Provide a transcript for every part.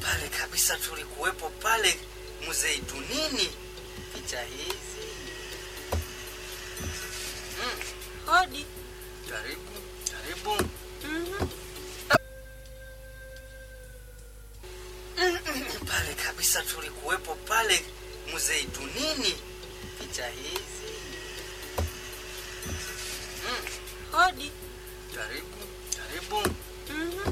pale kabisa tulikuwepo pale mzeitunini picha hizi mm. Hodi. karibu karibu Mhm. pale kabisa tulikuwepo pale mzeitunini picha hizi mm. Hodi. karibu karibu Mhm.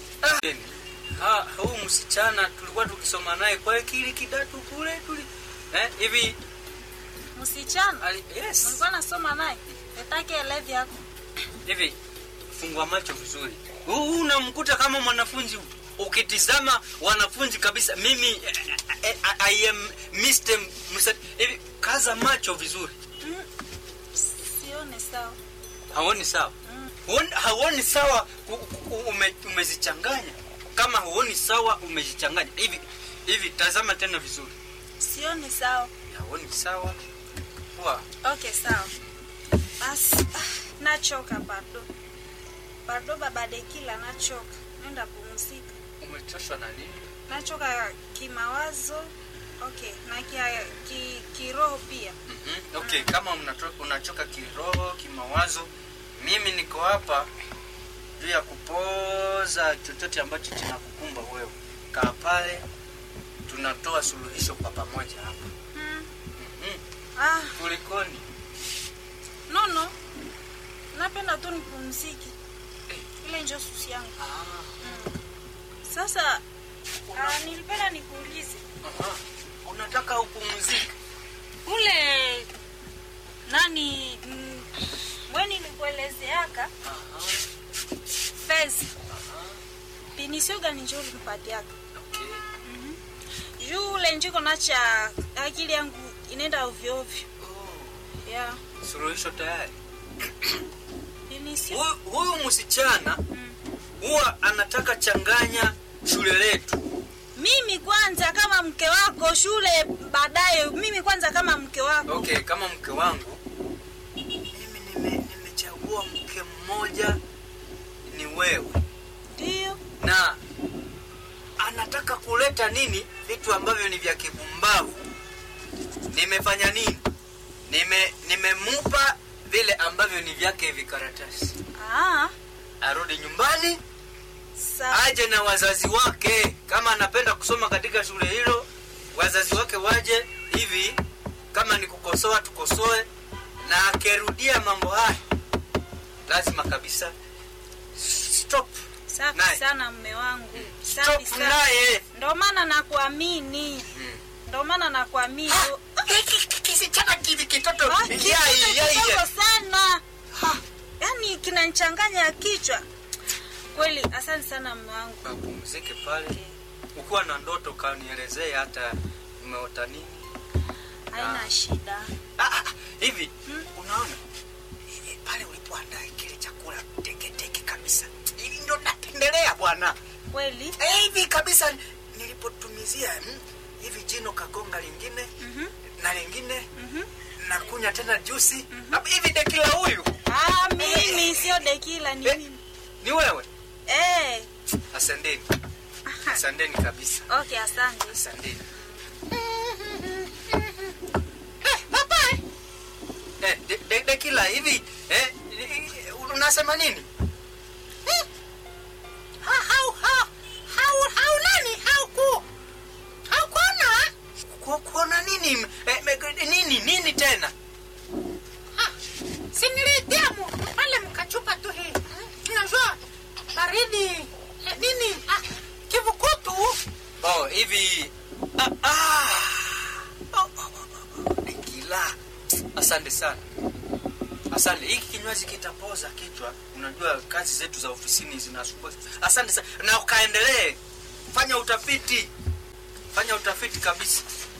ha, huu msichana tulikuwa tukisoma naye kwa kile kidatu kule tuli eh, hivi Msichana. ali, yes Nilikuwa nasoma naye. Nitake elevi yako. hivi fungua macho vizuri huu unamkuta kama mwanafunzi ukitizama wanafunzi kabisa mimi eh, eh, I am Mr. Musa- hivi kaza macho vizuri Mm. Sione sawa. haoni sawa Mm. Huoni- hauoni sawa u- u- ume, umezichanganya kama huoni sawa umezichanganya hivi hivi tazama tena vizuri Sione sawa. hauoni sawa Wa, Okay, sawa. Basi ah, nachoka bado. Bado baba Dekila nachoka. Nenda pumzika. umechoshwa na nini Nachoka kimawazo. Okay, na kia, ki, kiroho pia. Mhm, okay kama unato- unachoka kiroho kimawazo mimi niko hapa juu ya kupoza chochote ambacho kinakukumba wewe kaa pale tunatoa suluhisho kwa pamoja hapa Hmm. Mhm, Ah, kulikoni no no. Napenda tu nipumzike. Eh. Ile ndio susi yangu. Ah, Sasa una- ah, nilipenda nikuulize. aha, unataka upumzike Ule nani mm, mweni nilikuelezeaka Aha, pesa aha, pinisio gani njo ulimpatiaka okay. juu ule njiko nacha akili yangu inaenda ovyo ovyo Oh, yeah. suluhisho tayari pinisio huyu huyu msichana mm. huwa anataka changanya shule letu mimi kwanza kama mke wako shule baadaye mimi kwanza kama mke wako okay kama mke wangu mimi nime- nimechagua mke mmoja ni wewe ndio na anataka kuleta nini vitu ambavyo ni vya kipumbavu nimefanya nini nime nimemupa vile ambavyo ni vyake vikaratasi ah, arudi nyumbani sawa aje na wazazi wake kama anapenda kusoma katika shule hilo wazazi wake waje hivi kama ni kukosoa tukosoe na akirudia mambo haya lazima kabisa stop safi naye. sana mme wangu safi stop sana naye ndo maana nakuamini Mm. ndo maana nakuamini kisichana kivi kitoto Ah, yai, kitu yai, kidogo yai. sana Ah, yaani kinanichanganya kichwa kweli asante sana mme wangu Kapumzike pale ukiwa na ndoto kanielezee hata umeota nini haina shida ah, ah, hivi Hmm? unaona eh, pale ulipoandaa kile chakula teketeke kabisa hivi ndo napendelea bwana kweli Eh, hivi kabisa nilipotumizia mm, hivi jino kagonga lingine Mhm, na lingine mhm. na kunya tena jusi Hapo hivi dekila huyu Ah, mimi sio dekila ni Eh. mimi ni wewe eh. asanteni asanteni kabisa okay asante asanteni Eh, eh, de, de, dekila hivi eh, ni- unasema nini ha, hau, ha, hau, hau nani? Hau ku, hau kuona? Ku- kuona nini eh, me- nini nini tena Ha, si nilitia mu, pale mkachupa tu hii. Unajua, baridi, eh, nini, ah, kivukutu. oh hivi ah, ah. Oh, oh, oh, oh. dekila asante sana asante hiki kinywaji kitapoza kichwa unajua kazi zetu za ofisini zinasumbua asante sana na ukaendelee fanya utafiti fanya utafiti kabisa